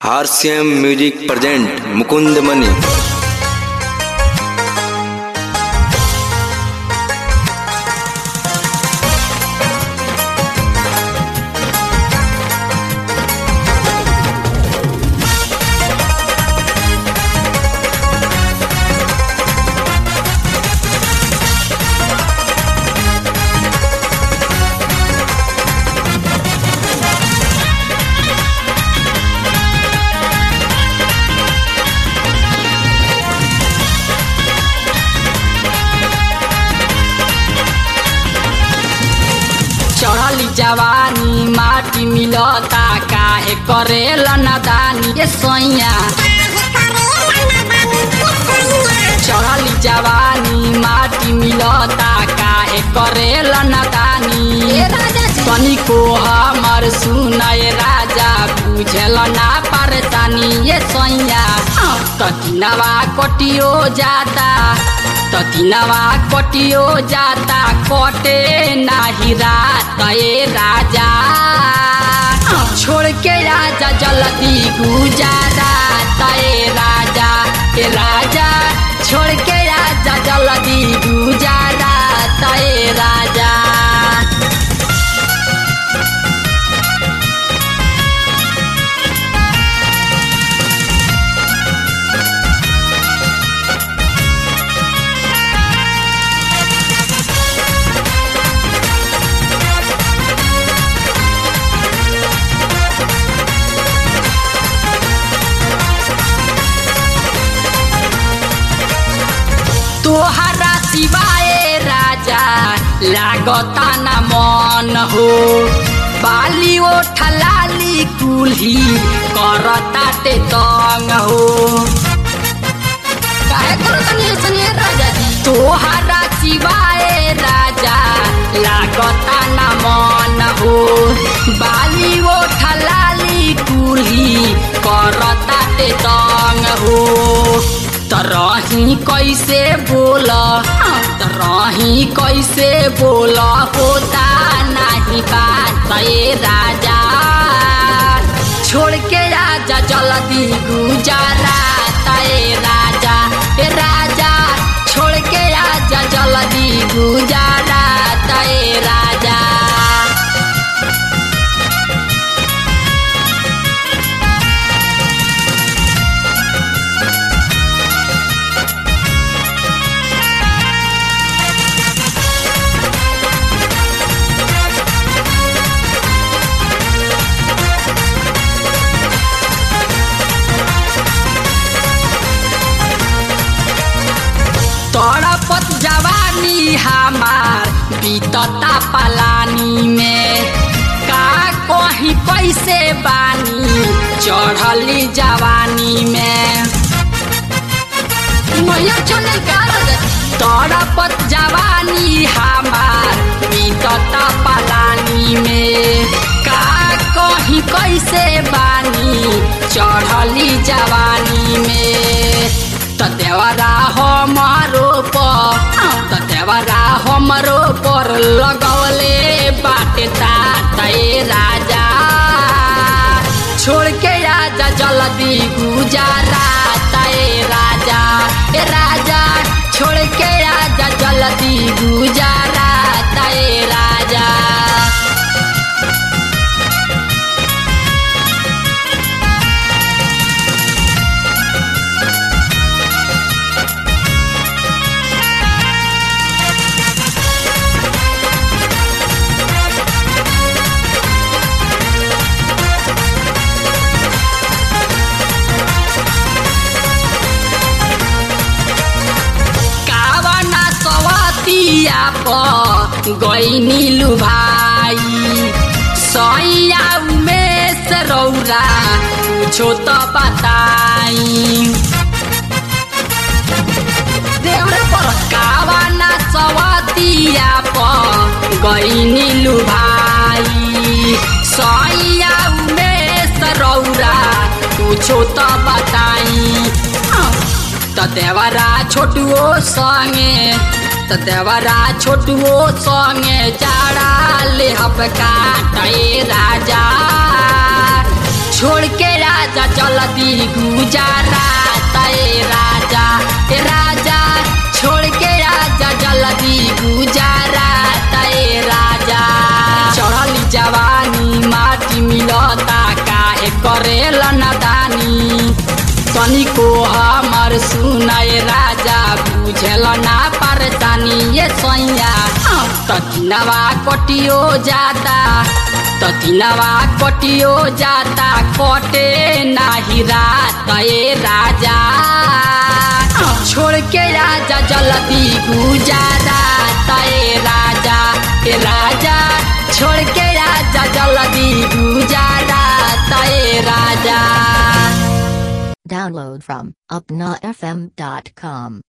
RCM music present Mukund Mani चढ़ली जवानी माटी मिलता काहे करेला नदानी ये सैया चढ़ली जवानी माटी मिलता काहे करेला नदानी तनिको हमर सुनय राजा बुझल ना परेशानी ये सैया तटिनवा कटियो जाता तटिनवा कटियो जाता कटे नाही रात ए राजा छोड़ के राजा जल्दी गुजारा ए राजा ए राजा छोड़ के राजा जल्दी गुजारा ए राजा तोहरा सिवाय राजा लागता न मन हो बाली ओठलाली कुल्ही करता ते तंग हो काहे करतनी ऐसने राजा जी तोहरा सिवाय राजा लागता न मन हो बाली ओठलाली कुल्ही करता ते तंग हो तरही कैसे बोल तरही कैसे बोल होता नहीं बात ए राजा छोड़ के राजा जल्दी गुजारा ए राजा ए राजा छोड़ के राजा जल्दी गुजारा ए राजा तड़पत जवानी हमार बीतता पलानी में का कहीं कैसे बानी चढ़ली जवानी में मैया चले तड़पत जवानी हमार बीतता पलानी में का कहीं कैसे बानी चढ़ली जवानी में तदेवरा हमारो पर तदेवरा हमारो पर लगवले बाटे ताते राजा छोड़ के राजा जल्दी गुजारा ए राजा ए राजा छोड़ के राजा जल्दी गुजारा ए राजा कावना सवतिया प गईनी लुभाई सैया उमेश रौरा कुछो त बताई देउरे पर कावना सवतिया प गईनी लुभाई सैया उमेश रौरा कुछो त बताई त देवरा छोटुओ संगे त देवरा छोटुओ संगे जाड़ा ले हब काटे राजा छोड़ के राजा जल्दी गुजारा तय राजा ए राजा छोड़ के राजा जल्दी गुजारा तय राजा चढ़ली जवानी माटी मिलता काहे करेला नदानी तनिको हमर सुनाए राजा बुझल ना परेशानी ये सैया तकिनवा कटियो जाता तकिनवा कटियो जाता कटे नाही रात ए राजा छोड़ के राजा जल्दी गुजारा तय राजा ए राजा छोड़ के राजा जल्दी गुजारा तय राजा Download from upnafm.com.